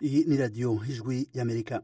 iyi ni radiyo ijwi y'amerika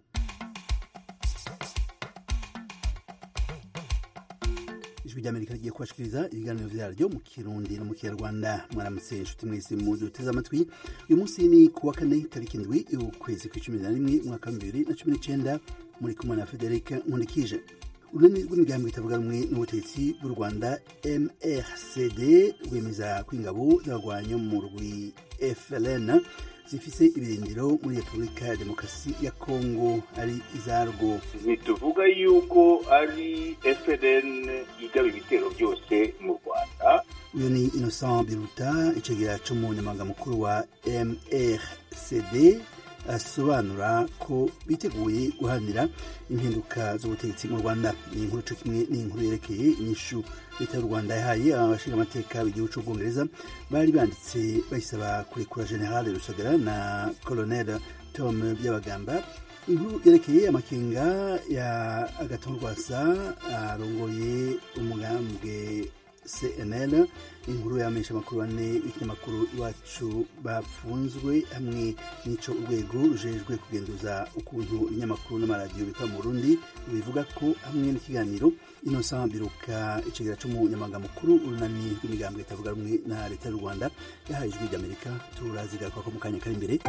ijwi ry'amerika rigiye kubashikiriza ibiganiro vyaryo mu kirundi no mu kinyarwanda mwaramutse inshuti mwese muduteze amatwi uyu munsi ni ku wa kane tariki indwi ukwezi kw'icumi na rimwe umwaka wa bibiri na cumi n'icenda muri kumwe na federika nkundikije urunani rw'imigambi itavuga rumwe n'ubutegetsi bw'u rwanda mrcd rwemeza ko ingabo z'abagwanyi mu rwi fln zifise ibirindiro muri repubulika ya demokarasi ya kongo ari izarwo ntituvuga yuko ari FLN igaba ibitero byose mu rwanda uyu ni innocent biruta icegera c'umunyamabanga mukuru wa mrcd asobanura ko biteguye guharanira impinduka z'ubutegetsi mu rwanda ni inkuru co kimwe n'inkuru yerekeye inyishu leta y'u rwanda yahaye abashinga amateka b'igihugu c'ubwongereza bari banditse bayisaba kurekura general rusagara na colonel tom byabagamba inkuru yerekeye amakenga ya agaton rwasa arongoye umugambwe cnl inkuru y'abamenyesha amakuru bane b'ikinyamakuru iwacu bapfunzwe hamwe n'ico urwego rujejwe kugenduza ukuntu ibinyamakuru n'amaradiyo bikora mu burundi bivuga ko hamwe n'ikiganiro innocent biruka icegera c'umunyamabanga mukuru urunani rw'imigambwe itavuga rumwe na leta y'u rwanda yahaye ijwi ry'amerika turazigaruka ko mu kanya kari imbere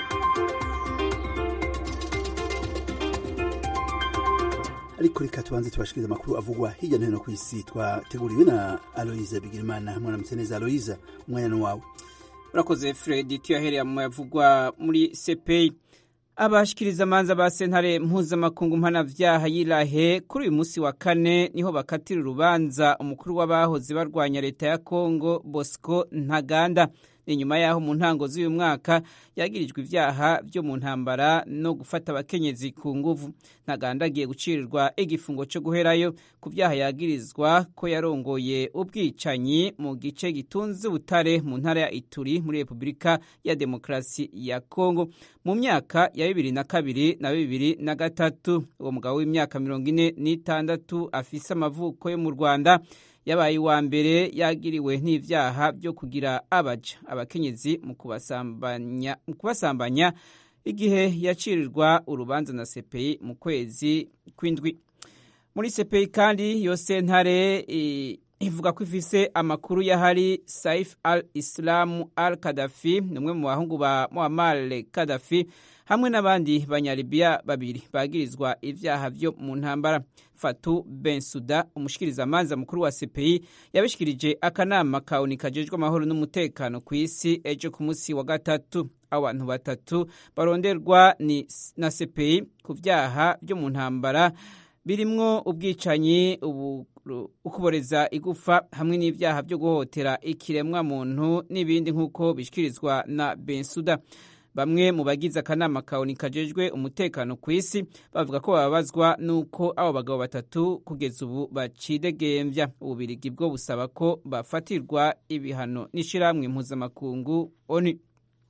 ariko reka tubanze tubashikiriza amakuru avugwa hirya no hino ku isi twateguriwe na aloise bigirimana mwaramutse neza aloise umwanya ni wawe urakoze fred tuyahereye mu yavugwa muri sepeyi abashikiriza amanza ba sentare mpuzamakungu mpanavyaha y'irahe kuri uyu munsi wa kane niho bakatira urubanza umukuru w'abahoze barwanya leta ya kongo bosco ntaganda inyuma yaho mu ntango z'uyu mwaka yagirijwe ivyaha vyo mu ntambara no gufata abakenyezi ku nguvu ntaganda agiye gucirirwa igifungo co guherayo ku vyaha yagirizwa ko yarongoye ubwicanyi mu gice gitunze ubutare mu ntara ya ituri muri repubulika ya demokarasi ya kongo mu myaka ya bibiri na kabiri na bibiri na gatatu uwo mugabo w'imyaka mirongo ine n'itandatu afise amavuko yo mu rwanda yabaye uwa mbere yagiriwe n'ivyaha byo kugira abaja abakenyezi mu kubasambanya mu kubasambanya igihe yacirirwa urubanza na CPI mu kwezi kw'indwi muri CPI kandi iyo sentare ivuga ko ifise amakuru yahari Saif al-Islam al-Qaddafi umwe mu bahungu ba Muammar Gaddafi hamwe n'abandi banyalibiya babiri bagirizwa ivyaha vyo mu ntambara Fatu Bensuda umushikirizamanza mukuru wa CPI yabishikirije akanama kaoni kajejwe amahoro n'umutekano ku isi ejo ku munsi wa gatatu abantu batatu baronderwa ni na CPI ku vyaha vyo mu ntambara birimwo ubwicanyi ubu ukuboreza igufa hamwe n'ivyaha vyo guhotera ikiremwa muntu n'ibindi nk'uko bishikirizwa na Bensuda bamwe mu bagize akanama kaoni kajejwe umutekano ku isi bavuga ko bababazwa n'uko abo bagabo batatu kugeza ubu bacidegembya ububirigi bwo busaba ko bafatirwa ibihano n'ishirahamwe mpuzamakungu oni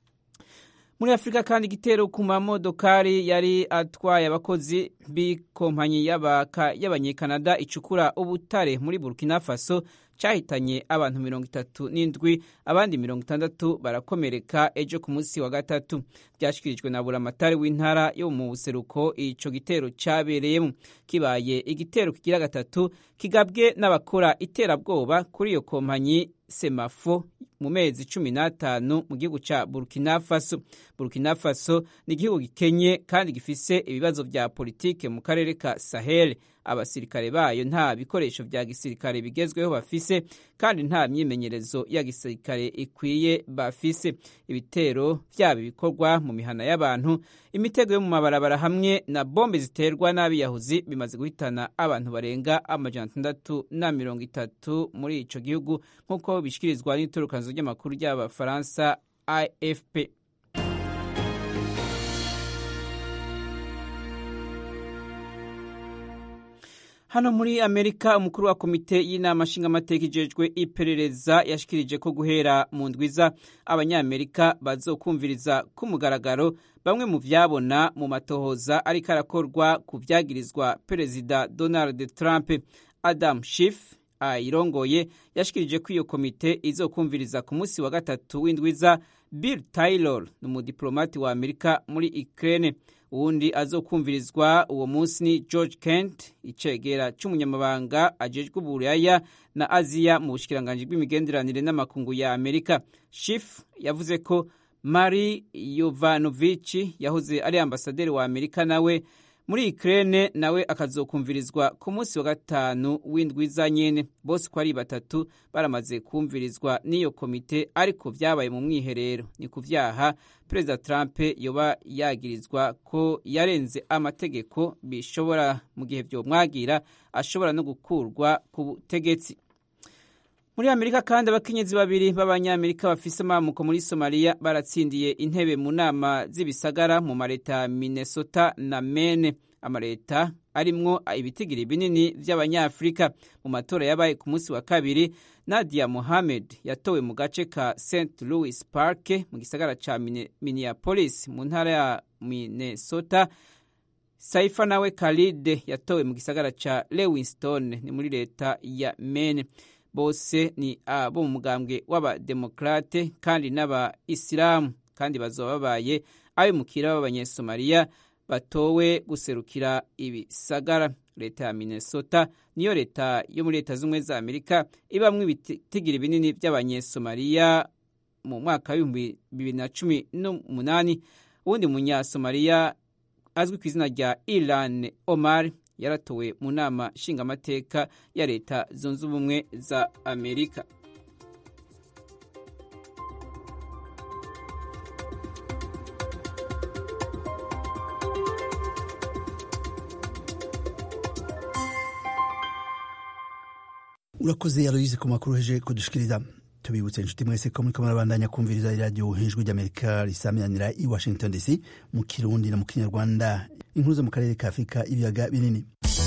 muri afurika kandi igitero ku mamodokari yari atwaye abakozi b'ikompanyi y'abanyekanada icukura ubutare muri burkina faso cyahitanye abantu mirongo itatu n'indwi abandi mirongo itandatu barakomereka ejo ku munsi wa gatatu byashyikirijwe na buramatari w'intara yo mu buseruko ico gitero cyabereyemo kibaye igitero kigira gatatu kigabwe n'abakora iterabwoba kuri iyo kompanyi semafo mu mezi cumi n'atanu mu gihugu ca burkina faso burkina faso ni igihugu gikenye kandi gifise ibibazo vya politike mu karere ka sahel abasirikare bayo nta bikoresho vya gisirikare bigezweho bafise kandi nta myimenyerezo ya gisirikare ikwiye bafise ibitero vyaba ibikorwa mu mihana y'abantu imitego yo mu mabarabara hamwe na bombe ziterwa n'abiyahuzi bimaze guhitana abantu barenga amajana atandatu na mirongo itatu muri ico gihugu nk'uko bishikirizwa n'iturukanzo ry'amakuru ry'abafaransa afp hano muri amerika umukuru wa komite y'inama nshingamateka ijejwe iperereza yashikirije ko guhera mu ndwiza abanyamerika bazokumviriza ku mugaragaro bamwe mu vyabona mu matohoza ariko arakorwa ku vyagirizwa perezida donald trump adam Schiff ayirongoye yashikirije ko iyo komite izokumviriza ku munsi wa gatatu w'indwiza bill taylor ni umudiplomati wa amerika muri ukraine uwundi azokumvirizwa uwo munsi ni george kent icegera c'umunyamabanga ajejwe uburaya na aziya mu bushikiranganji bw'imigenderanire n'amakungu ya amerika shif yavuze ko mari yovanovich yahoze ari ambasaderi wa amerika nawe muri Ukraine nawe akazokumvirizwa ku munsi wa gatanu w'indwi za nyene bose ko ari batatu baramaze kumvirizwa n'iyo komite ariko vyabaye mu mwiherero ni ku vyaha perezida Trump yoba yagirizwa ko yarenze amategeko bishobora mu gihe vyomwagira ashobora no gukurwa ku butegetsi muri amerika kandi abakenyezi babiri b'abanyamerika bafise amamuko muri somaliya baratsindiye intebe mu nama z'ibisagara mu mareta ya minnesota na mene amareta arimwo ibitigiri binini vy'abanyafurika mu matora yabaye ku munsi wa kabiri nadia mohamed yatowe mu gace ka st louis park mu gisagara ca minneapolis mu ntara ya minnesota saifa nawe khalid yatowe mu gisagara ca lewinston ni muri leta ya mene bose ni abo mu mugambwe w'abademokrate kandi n'abayisilamu kandi bazoba babaye abimukira b'abanyesomaliya batowe guserukira ibisagara leta ya minnesota niyo leta yo muri leta z'ubumwe za amerika ibamwo ibitigiri binini by'abanyesomaliya mu mwaka w'ibihumbi bibiri na cumi n'umunani uwundi munyasomaliya azwi ku izina rya iran omar yaratowe mu nama nshingamateka ya leta zunze ubumwe za amerika urakoze yaroyize ku makuru heje kudushikiriza tubibutse inshuti mwese ko muriko murabandanya kumviriza iradiyo hejuru ry'amerika risamiranira i washington dc mu kirundi na mu kinyarwanda inkuru zo mu karere ka afurika ibiyaga binini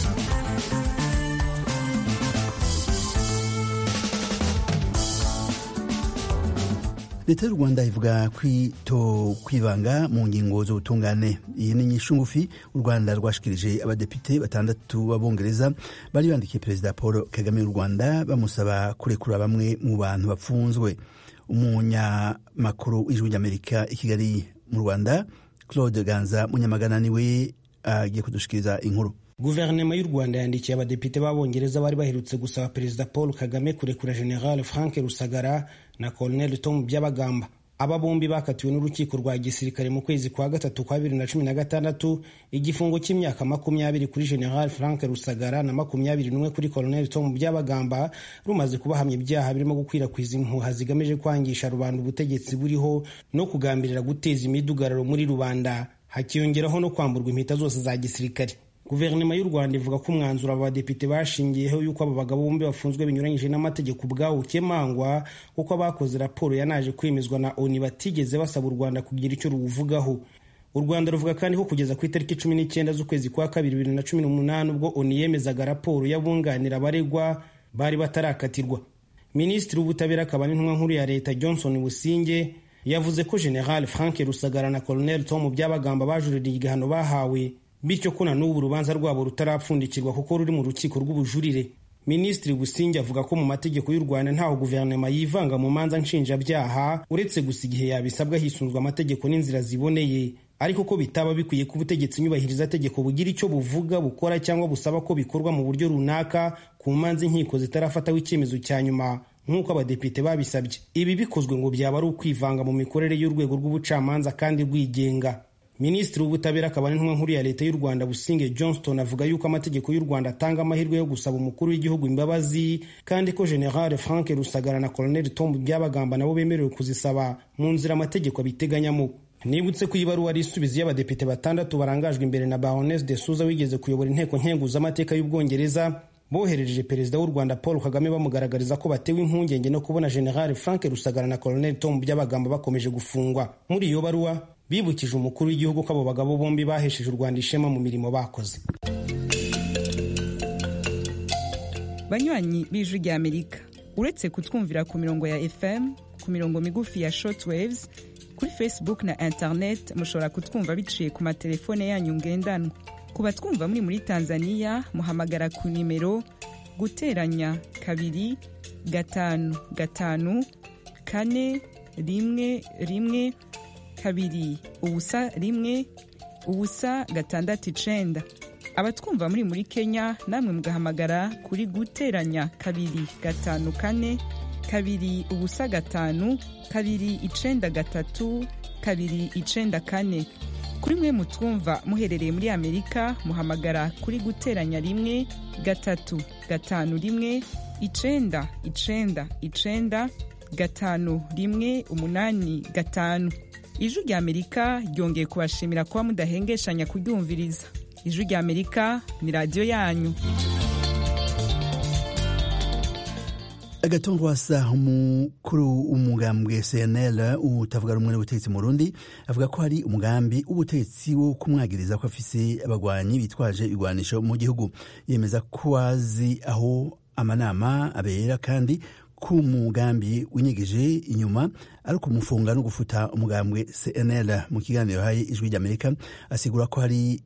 leta y'u rwanda ivuga kwito kwivanga mu ngingo z'ubutungane iyi ni inyishu ngufi u rwanda rwashikirije abadepite batandatu b'abongereza bari bandikiye perezida paul kagame w'u rwanda bamusaba kurekura bamwe mu bantu bapfunzwe umunyamakuru w'ijwi ry'amerika i kigali mu rwanda claude ganza munyamagana niwe agiye kudushikiriza inkuru guverinoma y'u rwanda yandikiye abadepite b'abongereza bari baherutse gusaba perezida paul kagame kurekura general frank rusagara na colonel tom byabagamba aba bombi bakatiwe n'urukiko rwa gisirikare mu kwezi kwa gatatu kwa bibiri na cumi na gatandatu igifungo cy'imyaka makumyabiri kuri general frank rusagara na makumyabiri n'umwe kuri colonel tom byabagamba rumaze kubahamya ibyaha birimo gukwirakwiza impuha zigamije kwangisha rubanda ubutegetsi buriho no kugambirira guteza imidugararo muri rubanda hakiyongeraho no kwamburwa impeta zose za gisirikare guverinoma y'u rwanda ivuga ko umwanzuro aba badepite bashingiyeho y'uko aba bagabo bombi bafunzwe binyuranyije n'amategeko ubwawo ukemangwa kuko abakoze raporo yanaje kwemezwa na oni batigeze basaba u rwanda kugira icyo ruwuvugaho u rwanda ruvuga kandi ko kugeza ku itariki cumi n'icyenda z'ukwezi kwa kabiri bibiri na cumi n'umunani ubwo oni yemezaga raporo y'abunganira abaregwa bari batarakatirwa minisitiri w'ubutabera akaba n'intumwa nkuru ya leta johnson businge yavuze ko general frank rusagara na colonel tom byabagamba bajuririye igihano bahawe bityo ko na n'ubu urubanza rwabo rutarapfundikirwa kuko ruri mu rukiko rw'ubujurire minisitiri businge avuga ko mu mategeko y'u rwanda ntaho guverinoma yivanga mu manza nshinjabyaha uretse gusa igihe yabisabwa hisunzwe amategeko n'inzira ziboneye ariko ko bitaba bikwiye ko ubutegetsi nyubahiriza tegeko bugira icyo buvuga bukora cyangwa busaba ko bikorwa mu buryo runaka ku manza inkiko zitarafataho icyemezo cya nyuma nk'uko abadepite babisabye ibi bikozwe ngo byaba ari ukwivanga mu mikorere y'urwego rw'ubucamanza kandi rwigenga minisitiri w'ubutabera akaba n'intumwa nkuru ya leta y'u rwanda businge johnston avuga yuko amategeko y'u rwanda atanga amahirwe yo gusaba umukuru w'igihugu imbabazi kandi ko general frank rusagara na colonel tom byabagamba nabo bemerewe kuzisaba mu nzira amategeko abiteganyamo nibutse ko ibaruwa ari isubizo y'abadepite batandatu barangajwe imbere na baroness de souza wigeze kuyobora inteko nkenguzamateka y'ubwongereza boherereje perezida w'u rwanda paul kagame bamugaragariza ko batewe impungenge no kubona general frank rusagara na colonel tom byabagamba bakomeje gufungwa muri iyo baruwa bibukije umukuru w'igihugu ko abo bagabo bombi bahesheje u rwanda ishema mu mirimo bakoze banywanyi b'ijwi rya amerika uretse kutwumvira ku mirongo ya fm ku mirongo migufi ya shortwaves kuri facebook na internet mushobora kutwumva biciye ku matelefone yanyu ngendanwa ku batwumva muri muri tanzania muhamagara ku nimero guteranya kabiri gatanu gatanu kane rimwe rimwe kabiri ubusa rimwe ubusa gatandatu icenda abatwumva muri muri kenya namwe mugahamagara kuri guteranya kabiri gatanu kane kabiri ubusa gatanu kabiri icenda gatatu kabiri icenda kane kuri mwe mutwumva muherereye muri amerika muhamagara kuri guteranya rimwe gatatu gatanu rimwe icenda icenda icenda gatanu rimwe umunani gatanu ijwi rya amerika ryongeye kubashimira kuba mudahengeshanya kuryumviriza ijwi rya amerika ni radiyo yanyu agatongwasa umukuru w'umugambwe cnl utavuga rumwe n'ubutegetsi mu rundi avuga ko hari umugambi w'ubutegetsi wo kumwagiriza ko afise abagwanyi bitwaje ibigwanisho mu gihugu yemeza ko azi aho amanama abera kandi ko umugambi winyegeje inyuma ari ukumufunga no gufuta umugambwe cnl mu kiganiro haye ijwi ry'amerika asigura ko hari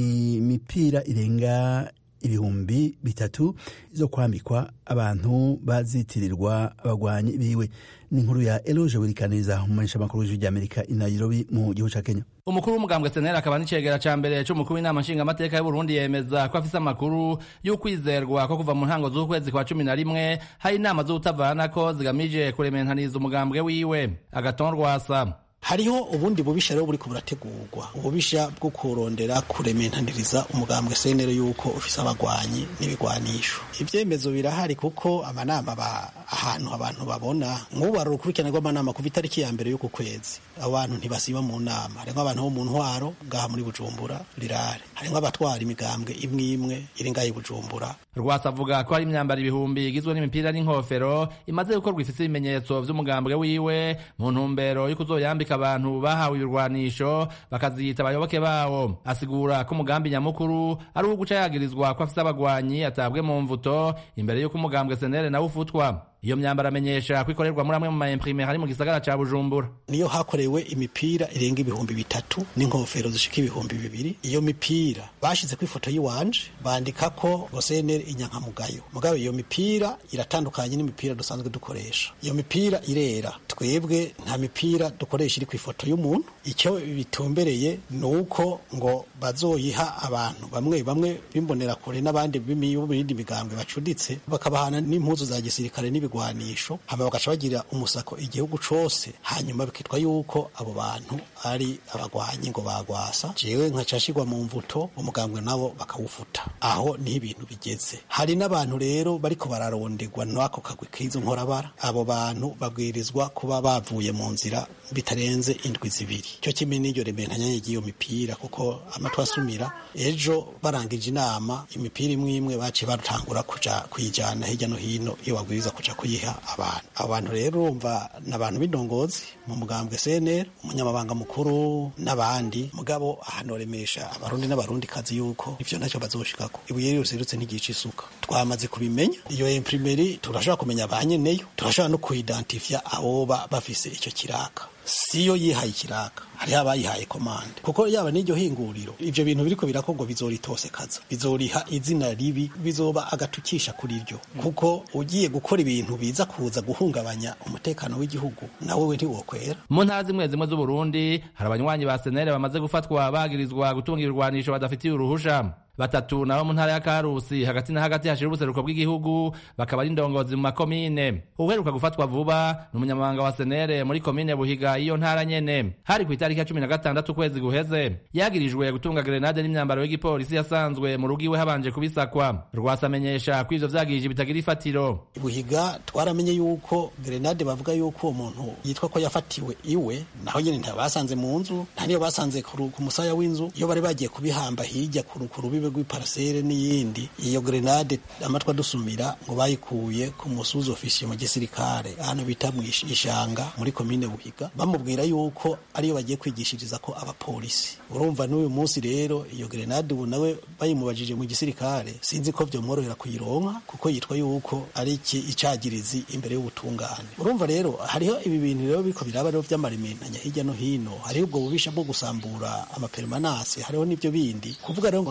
imipira irenga ibihumbi bitatu zo kwambikwa abantu bazitirirwa abagwanyi biwe ni inkuru ya eloge wirikaniriza umumenyesha makuru w'ijwi ry'amerika i nairobi mu gihugu ca kenya umukuru w'umugambwe senera akaba n'icegera ca mbere c'umukuru w'inama nshingamateka y'uburundi yemeza ko afise amakuru y'ukwizerwa ko kuva mu ntango z'ukwezi kwa cumi na rimwe hari inama z'ubutavanako zigamije kurementaniza umugambwe wiwe agaton rwasa hariho ubundi bubisha rero buriko burategurwa ububisha bwo kurondera kurementaniriza umugambwe senero yuko ufise abagwanyi n'ibigwanisho ivyemezo birahari kuko amanama ba ahantu abantu babona nk'ubu hari urukurikirane rw'amanama kuva itariki ya mbere y'uku kwezi abantu ntibasiba mu nama harimwo abantu bo mu ntwaro ngaha muri bujumbura rirare harimwo abatwara imigambwe imwe imwe iri ngaha i bujumbura rwasa avuga ko hari imyambaro ibihumbi igizwe n'imipira n'inkofero imaze gukorwa ifise ibimenyetso vy'umugambwe wiwe mu ntumbero yo kuzoyambika abantu bahawe ibirwanisho bakaziyita abayoboke bawo asigura ko umugambi nyamukuru ari uwo guca yagirizwa ko afise abagwanyi atabwe mu mvuto imbere y'uko umugambwe senere nawe ufutwa iyo myambaro amenyesha ko ikorerwa muri amwe mu maimprime hari mu gisagara ca bujumbura niyo hakorewe imipira irenga ibihumbi bitatu n'inkofero zishika ibihumbi bibiri iyo mipira bashize ku ifoto y'iwanje bandika ko gosenere inyankamugayo mugabe iyo mipira iratandukanye n'imipira dusanzwe dukoresha iyo mipira irera twebwe nta mipira dukoresha iri ku ifoto y'umuntu icyo bitumbereye ni uko ngo bazoyiha abantu bamwe bamwe bimbonera kure n'abandi b'ibindi migambwe bacuditse bakabahana n'impuzu za gisirikare n'ibigwanisho hama bagaca bagira umusako igihugu cose hanyuma bikitwa yuko abo bantu ari abagwanyi ngo bagwasa jewe nkacashirwa mu mvuto umugambwe nabo bakawufuta aho niho ibintu bigeze hari n'abantu rero bariko bararonderwa n'ako kagwi k'izo nkorabara abo bantu babwirizwa kuba bavuye mu nzira bitarenze indwi zibiri cyo kimwe n'iryo rementanya ry'iyo mipira kuko amatwi asumira ejo barangije inama imipira imwe imwe baciye batangura kuja kuyijana hirya no hino iyo babwiriza kuja kuyiha abantu abo bantu rero urumva ni abantu b'indongozi mu mugambwe CNL umunyamabanga mukuru n'abandi mugabo ahanoremesha abarundi n'abarundi kazi yuko ivyo ntacyo bazoshikako ibuye rero serutse ntigica isuka twamaze kubimenya iyo imprimeri turashobora kumenya ba nyeneyo turashobora no kuidentifya aboba bafise ico kiraka siyo yihaye ikiraka hariho abayihaye komande kuko yaba n'iryo hinguriro ivyo bintu biriko birakorwa bizoritosekaza bizoriha izina ribi bizoba agatukisha kuri ryo kuko ugiye gukora ibintu biza kuza guhungabanya umutekano w'igihugu nawe we ntiwokwera mu ntara zimwe zimwe z'uburundi hari abanywanyi ba senere bamaze gufatwa bagirizwa gutunga ibirwanisho badafitiye uruhusha batatu nabo mu ntara ya karusi hagati na hagati hashira ubuseruko bw'igihugu bakaba ari indongozi mu makomine uheruka gufatwa vuba ni umunyamabanga wa senere muri komine buhiga iyo ntara nyene hari ku itariki ya cumi na gatandatu ukwezi guheze yagirijwe gutunga grenade n'imyambaro y'igipolisi yasanzwe mu rugo iwe habanje kubisakwa rwasa amenyesha ko ivyo vyagirije bitagira ifatiro buhiga twaramenye yuko grenade bavuga yuko uwo muntu yitwa ko yafatiwe iwe naho nyene ntabasanze mu nzu nta niyo basanze ku musaya w'inzu iyo bari bagiye kubihamba hirya ku rubibe rw'iparasere n'iyindi iyo grenade amatwi adusumira ngo bayikuye ku musuzi ofisiye mu gisirikare ahantu bita mu ishanga muri komine buhiga bamubwira yuko ariyo bagiye kwigishiriza ko abapolisi urumva n'uyu munsi rero iyo grenade ubu nawe bayimubajije mu gisirikare sinzi ko vyomworohera kuyironka kuko yitwa yuko ari iki icagirizi imbere y'ubutungane urumva rero hariho ibi bintu rero biriko biraba rero vy'amarimentanya hirya no hino hariho ubwo bubisha bwo gusambura amapermanase hariho n'ivyo bindi kuvuga rero ngo ni kugira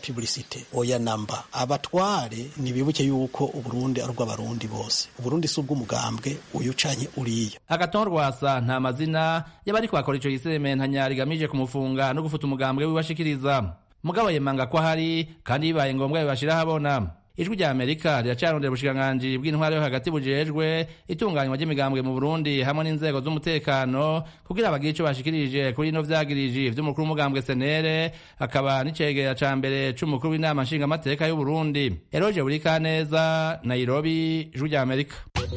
publicite oya namba abatware nibibuke yuko uburundi ari ubw'abarundi bose uburundi si ubw'umugambwe uyu canye uriya agaton rwasa nta mazina y'abariko bakora ico gisementanya rigamije kumufunga no gufuta umugambwe wiwashikiriza mugabo yemanga ko ahari kandi bibaye ngombwa bibashira habona ijwi rya amerika riracarondera ubushikiranganji bw'intwaro yo hagati bujejwe itunganywa ry'imigambwe mu burundi hamwe n'inzego z'umutekano kugira bagire ico bashikirije kuri ino vyagiriji vy'umukuru w'umugambwe senere akaba n'icegera ca mbere c'umukuru w'inama nshingamateka y'uburundi eroje burikaneza nairobi ijwi rya amerika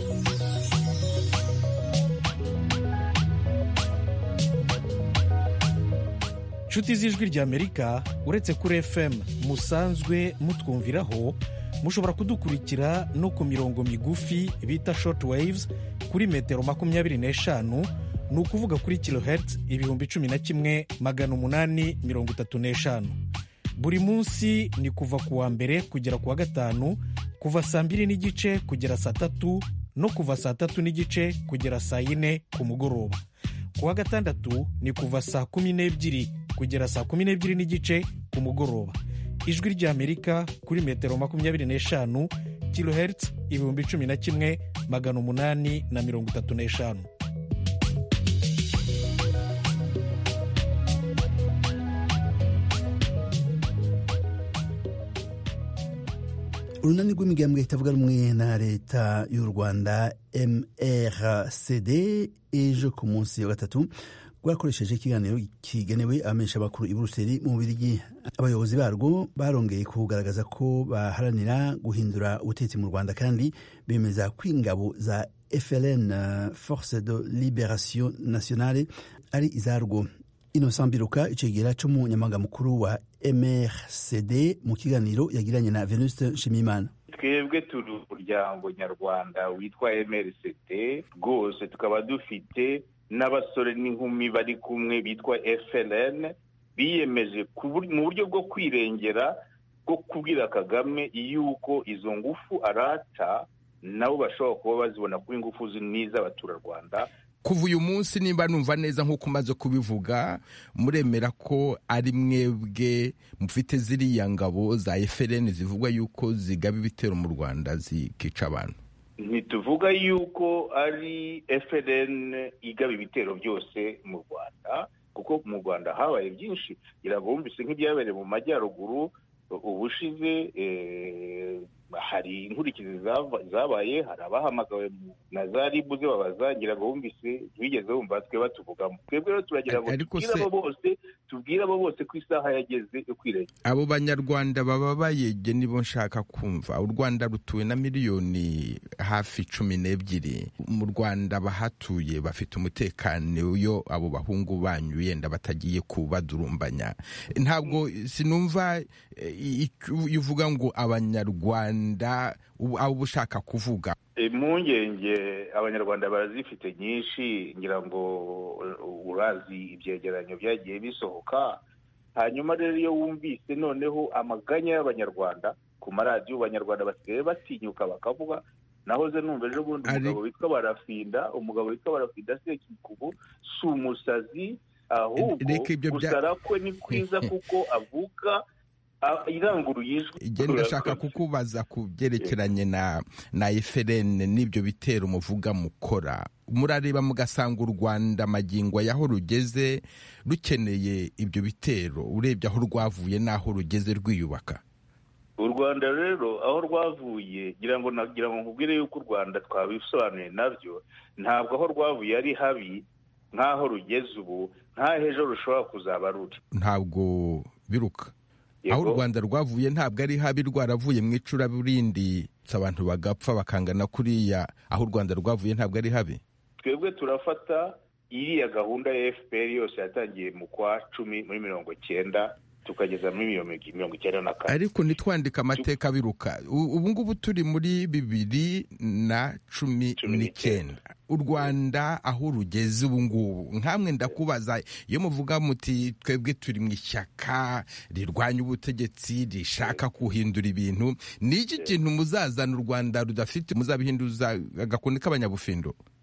nshuti z'ijwi ry'amerika uretse kuri fm musanzwe mutwumviraho mushobora kudukurikira no ku mirongo migufi bita short waves kuri metero makumyabiri n'eshanu ni ukuvuga kuri kilohertz ibihumbi cumi na kimwe magana umunani mirongo itatu n'eshanu buri munsi ni kuva ku wa mbere kugera ku wa gatanu kuva saa mbiri n'igice kugera saa tatu no kuva saa tatu n'igice kugera saa yine ku mugoroba ku wa gatandatu ni kuva saa kumi n'ebyiri kugera saa kumi n'ebyiri n'igice ku mugoroba ijwi ry'amerika kuri metero makumyabiri n'eshanu kilohertz ibihumbi cumi na kimwe magana umunani na mirongo itatu n'eshanu urunani rw'imigambwe itavuga rumwe na leta y'u rwanda mrcd ejo ku munsi wa gatatu rwakoresheje ikiganiro kigenewe abamenyesha bakuru i buruseli mu bubirigi abayobozi barwo barongeye kugaragaza ko baharanira guhindura ubutegetsi mu rwanda kandi bemeza ko ingabo za frn force de liberation nationale ari izarwo innocent biruka icegera c'umunyamabanga mukuru wa mrcd mu kiganiro yagiranye na venuste nshimiyimana twebwe turi umuryango nyarwanda witwa mrcd rwose tukaba dufite n'abasore n'inkumi bari kumwe bitwa FLN biyemeje mu buryo bwo kwirengera bwo kubwira kagame yuko izo ngufu arata nabo bashobora kuba bazibona kuri ingufu n'iz'abaturarwanda kuva uyu munsi nimba numva neza nk'uko umaze kubivuga muremera ko ari mwebwe mufite ziriya ngabo za FLN zivugwa yuko zigaba ibitero mu rwanda zikica abantu ntituvuga yuko ari FLN igaba ibitero byose mu rwanda kuko mu rwanda habaye byinshi irabumvise nk'ibyabereye mu majyaruguru ubushize hari inkurikizi zabaye hari abahamagawe na za ribu zibabaza ngira ngo bumvise bigeze bumva twe batuvugamo twebwe rero turagira ngo tubwire abo bose tubwire abo bose ko isaha yageze yo kwirengera abo banyarwanda baba bayege nibo nshaka kumva u rwanda rutuwe na miliyoni hafi cumi n'ebyiri mu rwanda abahatuye bafite umutekano iyo abo bahungu banyu yenda batagiye kubadurumbanya ntabwo sinumva iyo uvuga ngo abanyarwanda abo ushaka kuvuga impungenge abanyarwanda barazifite nyinshi ngira ngo urazi ibyegeranyo byagiye bisohoka hanyuma rero iyo wumvise noneho amaganya y'abanyarwanda ku maradiyo abanyarwanda basigaye batinyuka bakavuga nahoze numva ejo bundi umugabo witwa barafinda umugabo witwa barafinda sekikubu si umusazi ahubwo gusara kwe ni kwiza kuko avuga iranguruye ijwi igenda ndashaka kukubaza ku byerekeranye na na eferene n'ibyo bitero muvuga mukora murareba mugasanga u rwanda magingo yaho rugeze rukeneye ibyo bitero urebye aho rwavuye n'aho rugeze rwiyubaka u rwanda rero aho rwavuye ngira ngo nagira ngo nkubwire yuko u rwanda twabisobanuye nabyo ntabwo aho rwavuye ari habi nk'aho rugeze ubu nk'aho ejo rushobora kuzaba ruri ntabwo biruka aho u rwanda rwavuye ntabwo ari habi rwaravuye mu icuraburindi abantu bagapfa bakangana kuriya aho u rwanda rwavuye ntabwo ari habi twebwe turafata iriya gahunda ya fpr yose yatangiye mu kwa cumi muri mirongo cyenda tukageza muri mirongo icyenda na kane ariko ntitwandike amateka biruka ubu ngubu turi muri bibiri na cumi n'icyenda u rwanda aho rugeze ubu ngubu nkamwe ndakubaza iyo muvuga muti twebwe turi mu ishyaka rirwanya ubutegetsi rishaka guhindura ibintu ni iki kintu muzazana u rwanda rudafite muzabihinduza agakoni k'abanyabufindo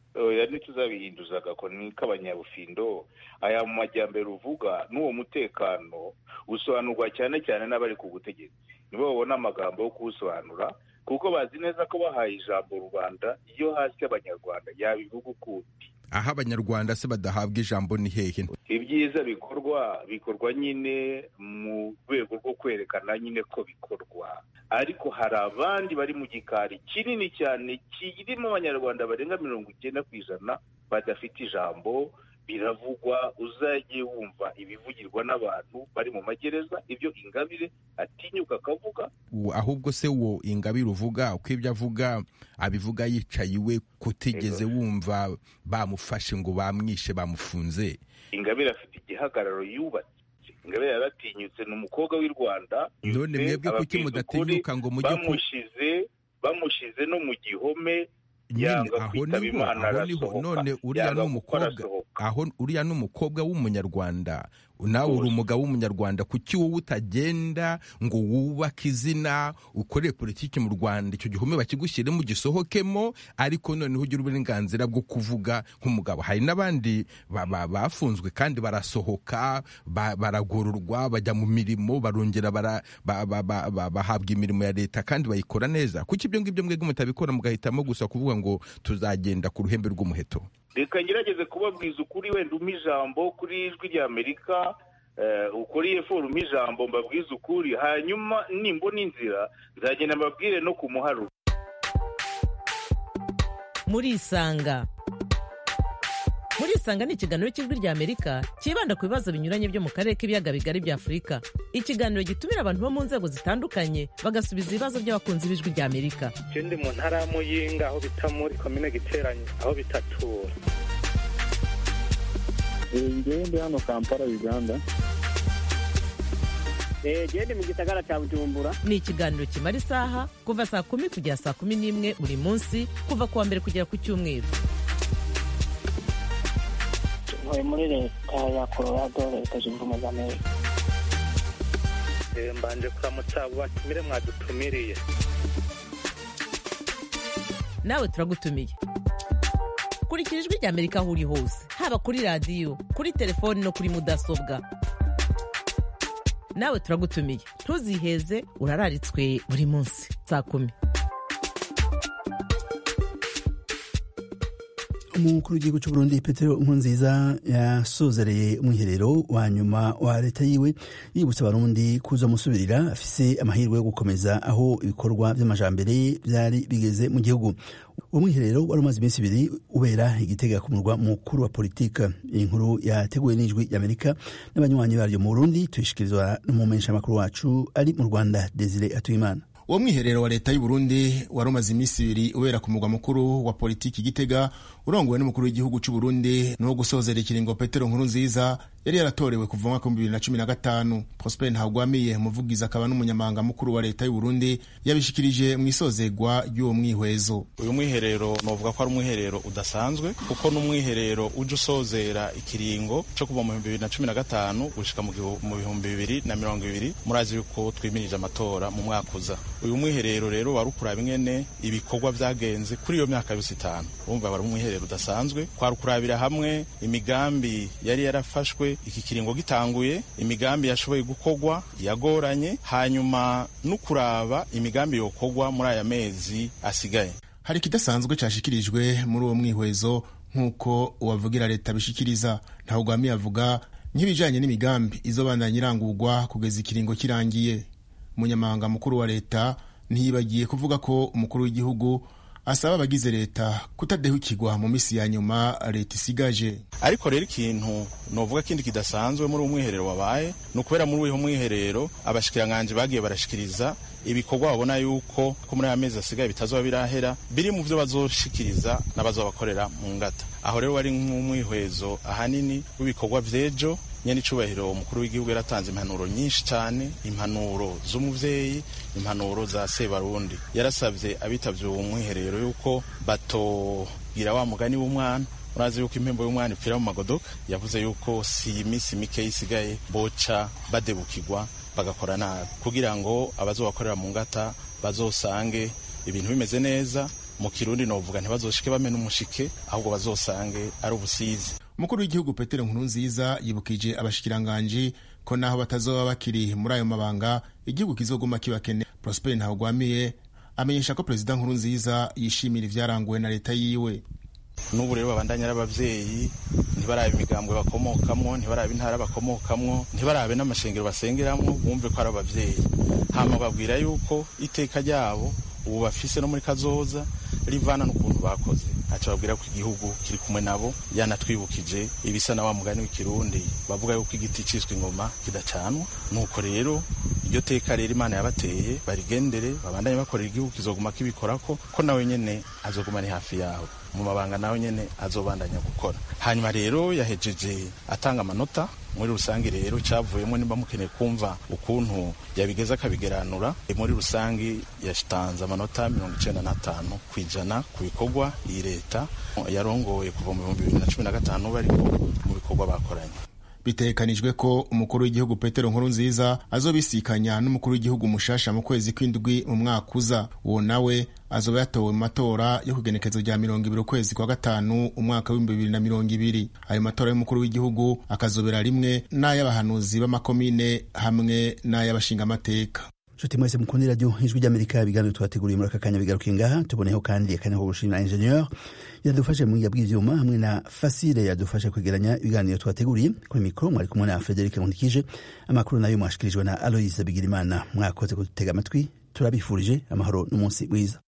oya ntituzabihinduza agakoni k'abanyabufindo aya mu majyambere uvuga n'uwo mutekano usobanurwa cyane cyane n'abari ku butegetsi nibo babona amagambo yo kuwusobanura kuko bazi neza ko bahaye ijambo rubanda iyo hasi abanyarwanda yabivuga ukundi aho abanyarwanda se badahabwa ijambo ni hehe ibyiza bikorwa bikorwa nyine mu rwego rwo kwerekana nyine ko bikorwa ariko hari abandi bari mu gikari kinini cyane kirimo abanyarwanda barenga mirongo icyenda ku ijana badafite ijambo biravugwa uzajye wumva ibivugirwa n'abantu bari mu magereza ibyo ingabire atinyuka akavuga ahubwo se wo ingabire uvuga uko ibyo avuga abivuga yicaye iwe kutigeze wumva bamufashe ngo bamwishe bamufunze ingabire afite igihagararo yubatse ingabire yaratinyutse ni umukobwa w'i rwanda none mwebwe kuki mudatinyuka ngo mujye bamushize bamushize no mu gihome nyine aho niho aho niho none uriya ni umukobwa aho uriya ni umukobwa w'umunyarwanda nawe uri umugabo w'umunyarwanda kuki wowe utagenda ngo wubake izina ukorere politiki mu rwanda icyo gihome bakigushyiremo gisohokemo ariko noneho ugire uburenganzira bwo kuvuga nk'umugabo hari n'abandi bafunzwe kandi barasohoka baragororwa bajya mu mirimo barongera bahabwa imirimo ya leta kandi bayikora neza kuki ibyo ngibyo mwebwe mutabikora mugahitamo gusa kuvuga ngo tuzagenda ku ruhembe rw'umuheto reka ngerageze kubabwiza ukuri wenda umpa ijambo kuri ijwi rya amerika ukuriye foru umpa ijambo mbabwize ukuri hanyuma nimbona inzira nzagenda mbabwire no ku muharuro murisanga murisanga ni ikiganiro cy'ijwi rya amerika cyibanda ku bibazo binyuranye byo mu karere k'ibiyaga bigari bya afurika ikiganiro gitumira abantu bo mu nzego zitandukanye bagasubiza ibibazo by'abakunzi b'ijwi rya amerika ikindi mu ntara ya muyinga aho bita muri komine giteranye aho bitatura ngende hano kampala uganda gende mu gisagara cya bujumbura ni ikiganiro kimara isaha kuva saa kumi kugera saa kumi n'imwe buri munsi kuva ku wa mbere kugera ku cyumweru ntuye muri leta ya colorado leta zunze ubumwe za amerika mbanje kuramutsa abo batumire mwadutumiriye nawe turagutumiye kurikira ijwi rya amerika aho uri hose haba kuri radiyo kuri telefoni no kuri mudasobwa nawe turagutumiye ntuziheze urararitswe buri munsi saa kumi umukuru w'igihugu cy'u Burundi Petero Nkurunziza yasozereye umwiherero wa nyuma wa leta yiwe yibutsa abarundi kuza musubirira afise amahirwe yo gukomeza aho ibikorwa by'amajambere byari bigeze mu gihugu uwo mwiherero wari umaze iminsi ibiri ubera igitega ku murwa mukuru wa politika iyi nkuru yateguwe n'ijwi ry'amerika n'abanywanyi baryo mu burundi tuyishikirizwa n'umumenyeshamakuru wacu ari mu rwanda desire atuyimana uwo mwiherero wa leta y'u Burundi wari umaze iminsi ibiri ubera ku murwa mukuru wa politiki gitega urongowe n'umukuru w'igihugu cy'u Burundi n'uwo gusozera ikiringo Petero Nkurunziza yari yaratorewe kuva mu mwaka w'ibihumbi bibiri na cumi na gatanu Prosper Ntagwamiye umuvugizi akaba n'umunyamabanga mukuru wa leta y'u Burundi yabishikirije mu isozegwa ry'uwo mwihwezo uyu mwiherero novuga ko ari umwiherero udasanzwe kuko n'umwiherero uje usozera ikiringo cyo kuva mu bihumbi bibiri na cumi na gatanu gushika mu bihumbi bibiri na mirongo ibiri murazi yuko twimirije amatora mu mwaka uza uyu mwiherero rero wari ukuraba ingene ibikorwa vyagenze kuri iyo myaka yose itanu urumva wari umwiherero udasanzwe kwari ukurabira hamwe imigambi yari yarafashwe iki kiringo gitanguye imigambi yashoboye gukorwa yagoranye hanyuma no kuraba imigambi yokorwa muri aya mezi asigaye hari ikidasanzwe cashikirijwe muri uwo mwihwezo nk'uko uwavugira leta bishikiriza ntawugwamiye avuga nk'ibijanye n'imigambi izobandanya irangurwa kugeza ikiringo kirangiye umunyamabanga mukuru wa leta ntiyibagiye kuvuga ko umukuru w'igihugu asaba abagize leta kutadehukirwa mu misi ya nyuma leta isigaje ariko rero ikintu novuga kindi kidasanzwe muri uwo mwiherero wabaye ni ukubera muri uwo mwiherero abashikiranganji bagiye barashikiriza ibikorwa babona yuko ko muri aya mezi asigaye bitazoba birahera biri mu vyo bazoshikiriza n'abazobakorera mu ngata aho rero wari nk'umwihwezo ahanini w'ibikorwa vy'ejo nyene icubahiro umukuru w'igihugu yaratanze impanuro nyinshi cyane impanuro z'umuvyeyi impanuro za sebarundi yarasavye abitavye uwo mwiherero yuko batogira wa mugani w'umwana urazi yuko impembo y'umwana ipfira mu magodoka yavuze yuko si iminsi mike isigaye boca badebukirwa bagakora nabi kugira ngo abazobakorera mu ngata bazosange ibintu bimeze neza mu kirundi novuga ntibazoshike bamena umushike ahubwo bazosange ari ubusizi umukuru w'igihugu petero nkurunziza yibukije abashikiranganji ko naho batazoba bakiri muri ayo mabanga igihugu kizoguma kibakene prosper ntawugwamiye amenyesha ko perezida nkurunziza yishimira ivyaranguwe na leta yiwe n'ubu rero babandanya ari abavyeyi ntibarabe imigambwe bakomokamwo ntibarabe intara bakomokamwo ntibarabe n'amashengero basengeramwo bumve ko ari abavyeyi hama babwira yuko iteka ryabo ubu bafise no muri kazoza rivana n'ukuntu bakoze aca babwira ko igihugu kiri kumwe nabo yanatwibukije ibisa na wa mugani w'ikirundi bavuga yuko igiti ciswe ingoma kidacanwa nuko rero iryo teka rero imana yabateye barigendere babandanye bakorera igihugu kizoguma kibikorako ko nawe nyene azoguma ni hafi yawe mu mabanga nawe nyene azobandanya gukora hanyuma rero yahejeje atanga amanota muri rusange rero cyavuyemo nimba mukeneye kumva ukuntu yabigeza akabigeranura muri rusange yatanze amanota mirongo icenda n'atanu ku ijana ku bikorwa iyi leta yarongoye kuva mu bihumbi bibiri na cumi na gatanu bariko mu bikorwa bakoranye bitegekanijwe ko umukuru w'igihugu petero nkurunziza azobisikanya n'umukuru w'igihugu mushasha mu kwezi kw'indwi mu mwaka uza uwo nawe azoba yatowe mu matora yo kugenekezo rya mirongo ibiri ukwezi kwa gatanu umwaka w'ibihumbi bibiri na mirongo ibiri ayo matora y'umukuru w'igihugu akazobera rimwe n'ay'abahanuzi b'amakomine hamwe n'ay'abashingamateka nshuti mwese mukunda iradiyo ijwi ry'amerika ibiganiro tubateguriye muri aka kanya bigaruka ngaha tuboneyeho kandi akanya ko gushimira ingenieur yadufashe mu buhinga bw'ivyuma hamwe na fasile yadufashe kwegeranya ibiganiro twateguriye kuri mikoro mwari kumwe na frederic nkundikije amakuru nayo mwashikirijwe na aloise bigirimana mwakoze kudutega amatwi turabifurije amahoro n'umunsi mwiza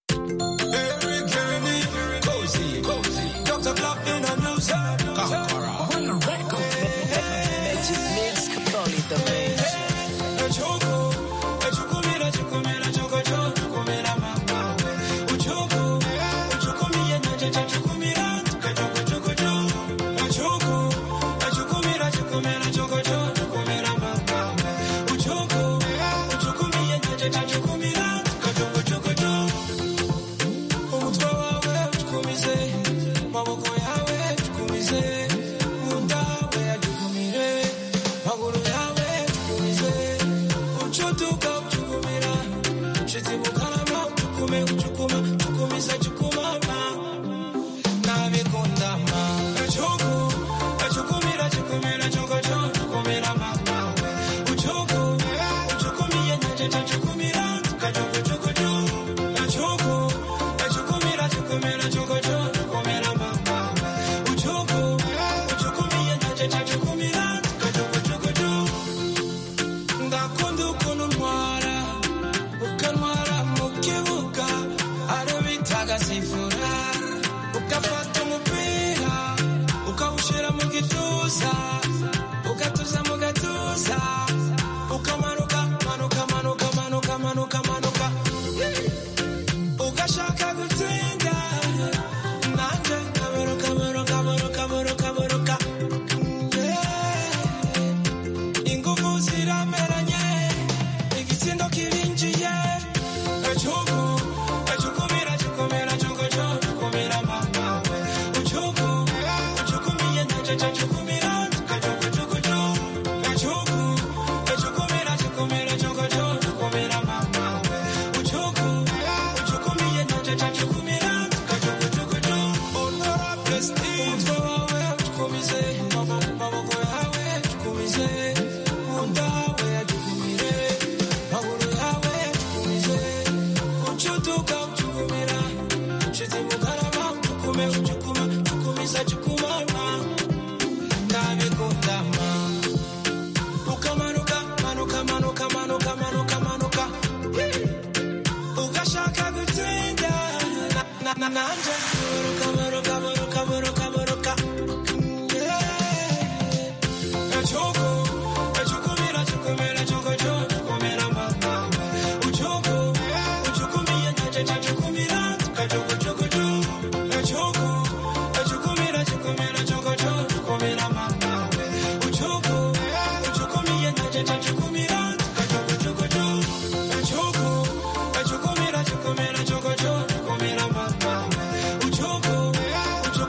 Uchogo, uchogo,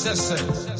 cessait